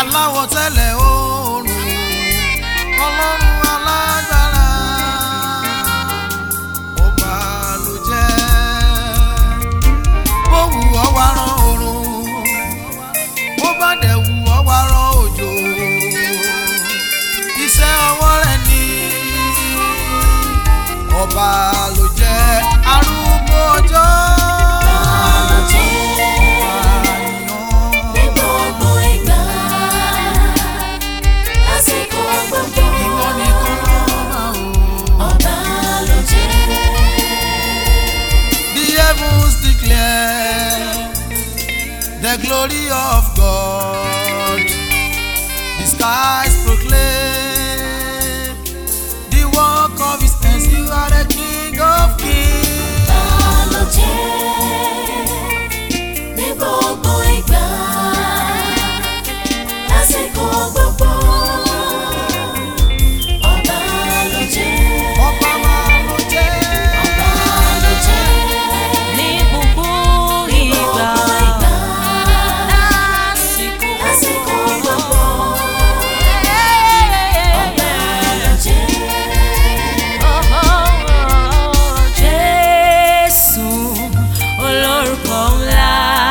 aláwọ̀ tẹ́lẹ̀ oòrùn ọlọ́run alágbára ọba ló jẹ́ bó wù ọ́ wá rán oòrùn bó bá dẹ̀ wù ọ́ wá rán òjò iṣẹ́ ọwọ́ rẹ̀ ni ọba ló jẹ́ arúgbó ọjọ́. ló jẹ́ ní Àyàn. gbogbo ìgbà lásìkò gbogbo Ìwọ nìkan lọ́ba o. ọba ló jẹ́ The heavens declare the glory of God. The skies proclaim the work of His hands. You are the King of kings. ta ló jẹ́ ní gbogbo ìgbà lásìkò gbogbo ọba ló jẹ́ Ọba máa ló jẹ́. ọba ló jẹ́ ní gbogbo ìgbà gbogbo ìgbà lásìkò lásìkò gbogbo ọba ló jẹ́. Jésù olórúkọ ńlá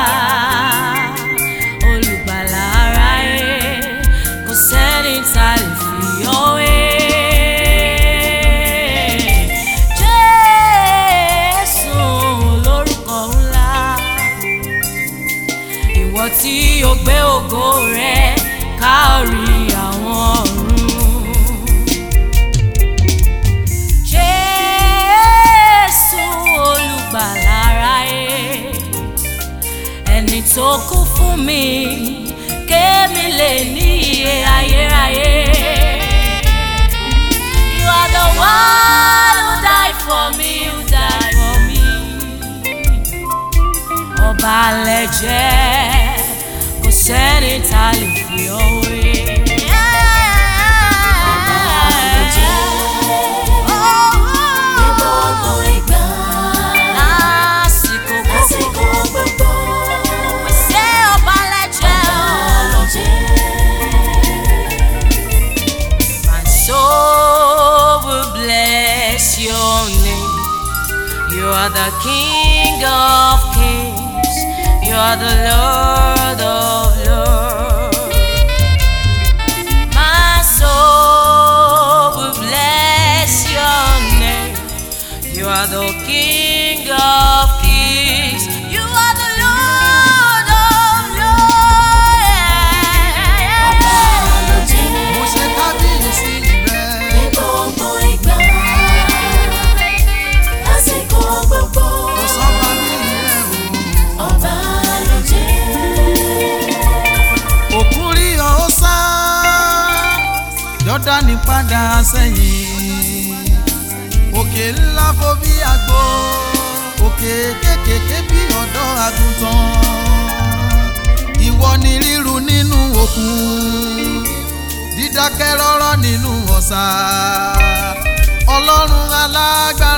olùgbàlà aráyé kò sẹ́ni tá a lè fi ọ́ wé. Jésù olórúkọ ńlá ìwọ tí o gbé ògo rẹ kárí àwọn ọ̀run. Jésù olùgbàlà aráyé ẹni tó kú fún mi kémi lè ní iye ayérayé. You are the one who died for me, who died for me. Ọba lẹ́jẹ̀ kò sẹ́ni tá a lè fi ọ́ wé. Ní gbogbo ìgbà Lásìkò gbogbo. lásìkò gbogbo Ṣé ọba lẹ́jẹ̀ ọba ló o? jẹ́. My soul will bless your name. You are the King of kings. You are the Lord of lords. My soul will bless your name. You are the King of kings. You are the Lord of Ọba ló lords. jẹ́. Mo ṣe kábíyèsí rẹ̀. Ní gbogbo ìgbà lásìkò gbogbo Kò sọ́ba bí rẹ̀ o. ọba ló jẹ́. òkun rí ọ ó sá jọ́dánì padà sẹ́yìn òkè ńlá fò bí àgbo òkè kékèké bí ọ̀dọ́ àgùntàn ìwọ ni ríru nínú òkun dídákẹ́ rọ́rọ́ nínú ọ̀sà ọlọ́run alágbára.